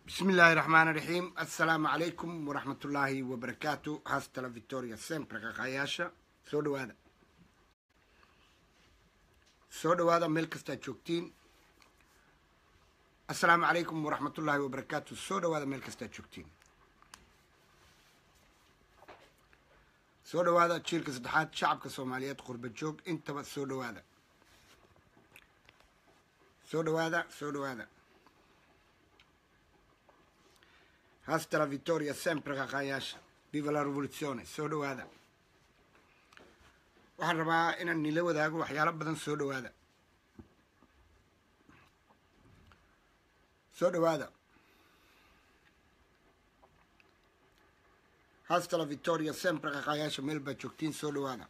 bismi illaahi raxmaan raxiim assalaamu calaykum waraxmatullaahi wabarakaatu hastala victoria sempre qaqaayaasha soo dhawaada soo dhawaada meel kastaad joogtiin assalaamu calaykum waraxmatullaahi wabarakaatu soo dhawaada meel kastaad joogtiin soo dhawaada jiilka saddexaad shacabka soomaaliyeed qurba joog intaba soo dhawaada soo dhawaada soo dhawaada hasta la victoria sempre qaqaayaasha viva la revoluzione soo dhawaada waxaan rabaa inaan nila wadaago waxyaalo badan soo dhawaada soo dhawaada hasta la victoria sempre qaqaayaasha meel baad joogtiin soo dhawaada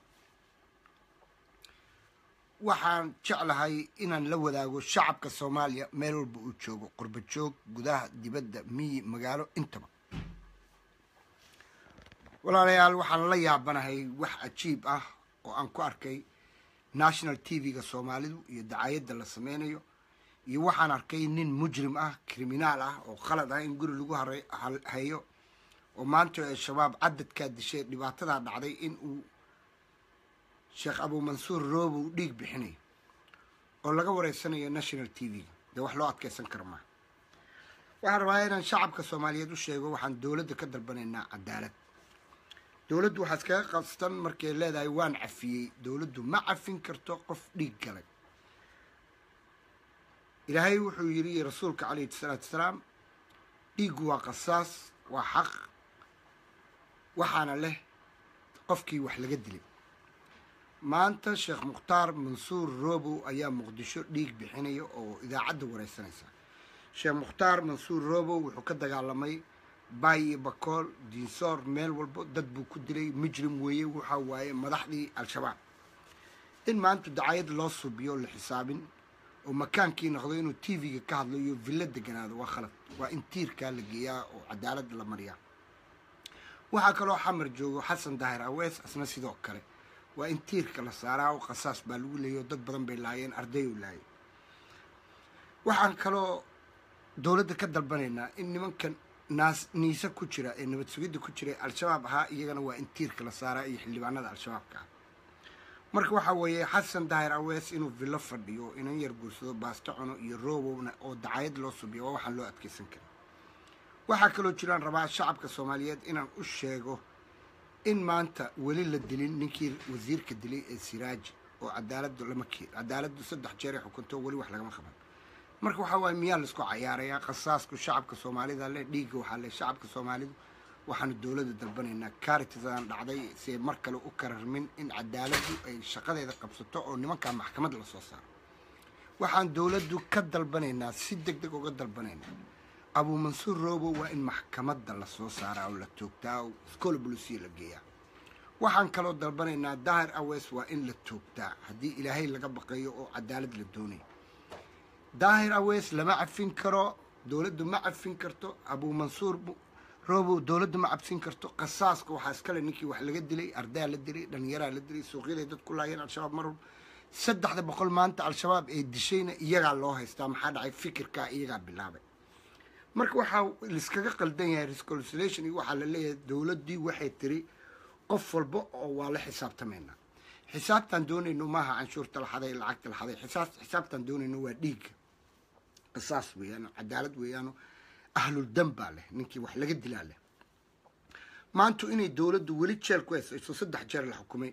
waxaan jeclahay inaan la wadaago shacabka soomaaliya meel walba uu joogo qurba joog gudaha dibadda miyi magaalo intaba walaalayaal waxaan la yaabanahay wax cajiib ah oo aan ku arkay national t v-ga soomaalidu iyo dacaayadda la sameynayo iyo waxaan arkay nin mujrim ah kriminaal ah oo qalad ah in guri lagu hayo oo maanta al-shabaab cadadkaa dishay dhibaatadaa dhacday in uu sheekh abuumansuur roobow dhiig bixinayo oo laga wareysanayo national t v-ga dee wax loo adkeysan kara maaha waxaan rabaa inaan shacabka soomaaliyeed u sheego waxaan dowladda ka dalbanaynaa cadaalad dowladdu waxaa iskaga qastan markay leedahay waan cafiyey dowladdu ma cafin karto qof dhiig galay ilaahay wuxuu yidhi rasuulka calayhi salaatu wasalaam dhiiggu waa qasaas waa xaq waxaana leh qofkii wax laga dilay maanta sheekh mukhtaar mansuur roobow ayaa muqdisho dhiig bixinaya oo idaacadda wareysanaysa sheekh mukhtaar mansuur roobow wuxuu ka dagaalamay baay iyo bakool diinsoor meel walbo dad buu ku dilay mujrim weeye waxaa waaye madaxdii al-shabaab in maanta dacayad loo subiyo la xisaabin oo makaankii noqdo inuu t v-ga ka hadlo iyo villo deganaado waa khalad waa in tiirkaa la geeyaa oo cadaalad la mariyaa waxaa kaloo xamar joogo xasan daahir awees asna sidoo kale waa in tiirka la saaraa oo qasaas baa lagu leeyayo dad badan bay laayeen arday u laayay waxaan kaloo dowladda ka dalbanaynaa in nimankan naas niise ku jira ee nabad sugidda ku jira al-shabaab ahaa iyagana waa in tiirka la saaraa iyo xildhibaanada al-shabaabka ah marka waxaa weeye xasan daahir awees inuu villo fadhiyo inan yar guursado baasto cuno iyo roobowna oo dacayad loo subiyo waa waxaan loo adkeysan karin waxaa kaloo jiraan rabaa shacabka soomaaliyeed inaan u sheego in maanta weli la dilin ninkii wasiirka dilay ee siraaji oo cadaaladu lama keen cadaaladdu saddex jeeray xukunto weli wax lagama qaban marka waxaa waaye miyaa laisku cayaarayaa qasaasku shacabka soomaalida leh dhiigga waxaa leh shacabka soomaalidu waxaanu dowladda dalbanaynaa kaaritisan dhacday siay mar kale u kararmin in cadaaladdu ay shaqadeeda qabsato oo nimankaa maxkamad lasoo saaro waxaan dowladdu ka dalbanaynaa si deg deg uga dalbanaynaa abuumansuur roobo waa in maxkamadda lasoo saaraa oo la toogtaa oo scola bolusiya la geeyaa waxaan kaloo dalbanaynaa daahir awees waa in la toogtaa haddii ilaahay laga baqayo oo cadaalad la doonayo daahir awees lama cafin karo dowladdu ma cafin karto abuumansuur roobow dowladdu ma cabsin karto qasaaska waxaa iskale ninkii wax laga dilay ardaa la dilay dhalinyaraa la dilay suuqyaday dad ku laayeen al-shabaab marwal saddexda boqol maanta al-shabaab ee dishayna iyagaa loo haystaa maxaa dhacay fikirkaa iyagaa bilaabay marka waxaa laiskaga qaldan yahay rescolation iyo waxaa la leeyahay dowladdii waxay tiri qof walba oo waa la xisaabtamaynaa xisaabtaan doonayno maaha canshuurta laxaday lacagta laxaday xisaabtaan doonayno waa dhiigga qisaas weeyaan cadaalad weeyaano ahlul dam baa leh ninkii wax laga dilaa leh maantu inay dowladdu weli jeel ku haysayso saddex jeer la xukumay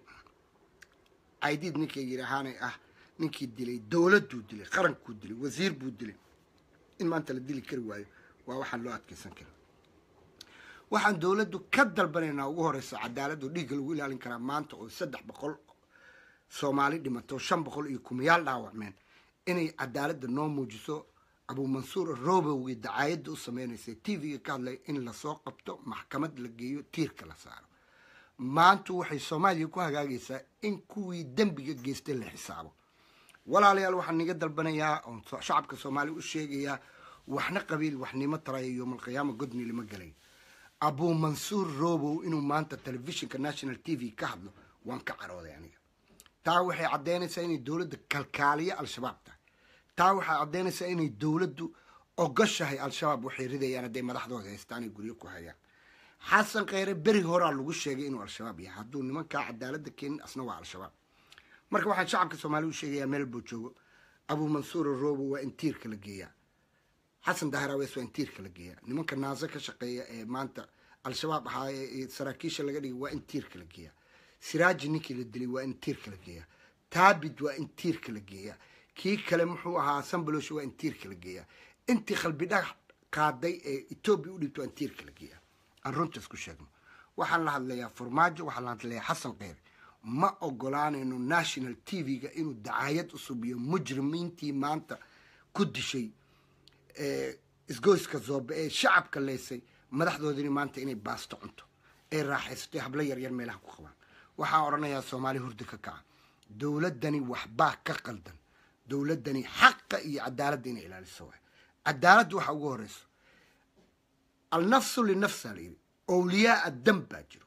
caydiid ninkay yidhaahaanay ah ninkii dilay dowladduu dilay qarankuu dilay wasiir buu dilay in maanta la dili kari waayo waa waxaan loo adkeysan karin waxaan dowladdu ka dalbanaynaa ugu horeysa cadaaladoo dhiigga lagu ilaalin karaa maanta oo saddex boqol soomaali dhimato shan boqol iyo kumayaal dhaawacmeen inay cadaaladda noo muujiso abuumansuur roobowgii dacaayadda u sameynaysa t v-ga ka hadlay in lasoo qabto maxkamad la geeyo tiirka la saaro maantu waxay soomaaliya ku hagaagaysaa in kuwii dembiga geystay la xisaabo walaalayaal waxaan niga dalbanayaa oon shacabka soomaaliya u sheegayaa waxna qabiil waxnimo taraya yoomalqiyaama godni lama gelay abuumansuur roobow inuu maanta telefishinka national t v ka hadlo waan ka carooday aniga taa waxay caddeynaysaa inay dowladda kalkaaliyo al-shabaab tahay taa waxay caddeynaysaa inay dowladdu ogoshahay al-shabaab waxay ridayaan hadday madaxdooda haystaan ay guryo ku hayaan xasan kheyre beri horaa lagu sheegay inuu al-shabaab yahay hadduu nimankaa cadaaladda keenin asna waa al-shabaab marka waxaan shacabka soomaaliya u sheegayaa meel buu joogo abuu mansuur robo waa in tiirka la geeyaa xasan dahraweys waa in tiirka la geeyaa nimanka naase ka shaqeeya ee maanta al-shabaab ahaa ee saraakiisha laga dhigay waa in tiirka la geeyaa siraaji ninkii la dilay waa in tiirka la geeyaa taabid waa in tiirka la geeyaa kii kale muxuu ahaa sambalosh waa in tiirka la geeyaa intii qalbi dhagax qaaday ee etoobiya u dhibta waa in tiirka la geeyaa aan runtaas ku sheegno waxaan la hadlayaa farmaajo waxaan la hadlayaa xasan kheyre ma ogolaanayno national t v-ga inuu dacaayad u subiyo mujrimiintii maanta ku dishay isgoyska zoobe ee shacabka leysay madaxdoodini maanta inay baasto cunto ee raaxaysatay hablo yaryar meelaha ku qabaan waxaan odhanayaa soomaali hurdi ka kaca dowladdani waxbaa ka qaldan dowladdani xaqa iyo cadaaladda inay ilaaliso waay cadaaladda waxa ugu horeyso alnafsu linafsa la yidhi owliyaa addam baa jiro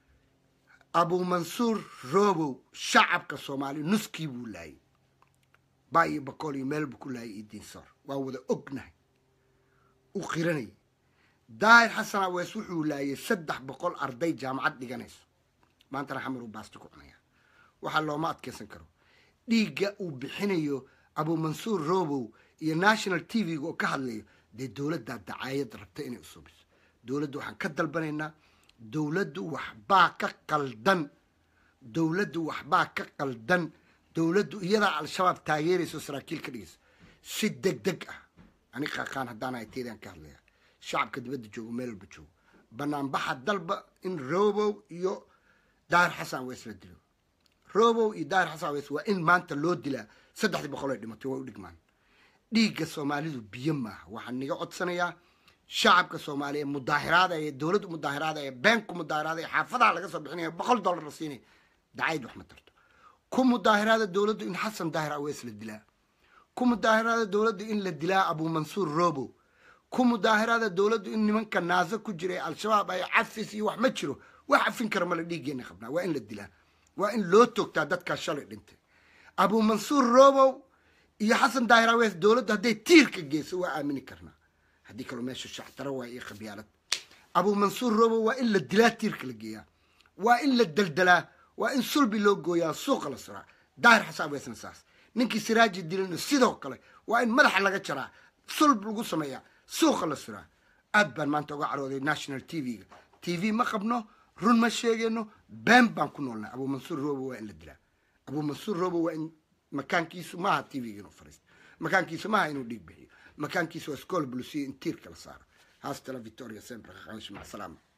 abuu mansuur robow shacabka soomaaliya nuskii buu laayay baa iyo bakool iyo meel buu ku laayay iyo diinsoor waa wada ognahay u qiranayay daahir xasan awees wuxuu laayay saddex boqol arday jaamacad dhiganayso maantana xamar uu baasti ku cunaya waxaa looma adkeysan karo dhiigga uu bixinayo abuu mansuur robow iyo national t v-ga oo ka hadlayo dee dowladdaa dacaayad rabta inay usuubiso dowladda waxaan ka dalbanaynaa dowladdu waxbaa ka qaldan dowladdu waxbaa ka qaldan dowladdu iyadaa al-shabaab taageerayso saraakiil ka dhigayso si deg deg ah ani qaqaan haddaan ahay teedaan ka hadlaya shacabka dibadda joogo meel walba joogo banaanbaxa dalba in robow iyo daahir xasan awees la dilo robow iyo daahir xasan awees waa in maanta loo dilaa saddexdii boqol ay dhimatay waa u dhigmaan dhiigga soomaalidu biyo maaha waxaan niga codsanayaa shacabka soomaaliya mudaahiraada ee dowladda mudaahiraada ee beenku mudaahiraada ee xaafadaha laga soo bixinaya boqol dollar la siinaya dacayd wax ma tarto ku mudaahiraada dowladdu in xasan daahir awees la dilaa ku mudaahiraada dowladdu in la dilaa abuu mansuur robo ku mudaahiraada dowladdu in nimanka naaso ku jira ee al-shabaab ay cafis iyo wax ma jiro wax cafin kara male dhiiggeena qabnaa waa in la dilaa waa in loo toogtaa dadkaa shalay dhintay abuu mansuur robow iyo xasan daahir awees dowladdu hadday tiirka geyso waa aamini karnaa haddii kaloo meesha shactaro waa iyo khabyaalad abuu mansuur robo waa in la dilaa tiirka la geeyaa waa in la daldalaa waa in sulbi loo gooyaa suuqa la suraa daahir xasan aweesna saas ninkii siraaji dilina sidoo kale waa in madaxa laga jaraa sulb lagu sameeyaa suuqa la suraa aad baan maanta uga carooday national t v-ga t v ma qabno run ma sheegayno been baan ku noolnay abuu mansuur robo waa in la dilaa abuu mansuur robo waa in makaankiisu maaha t v-ga inuu fariisto makaankiisu maaha inuu dhiig bixiyo makaankiisa waa scool blusiya in tiirka la saaro haastala victoria sempre mac salaama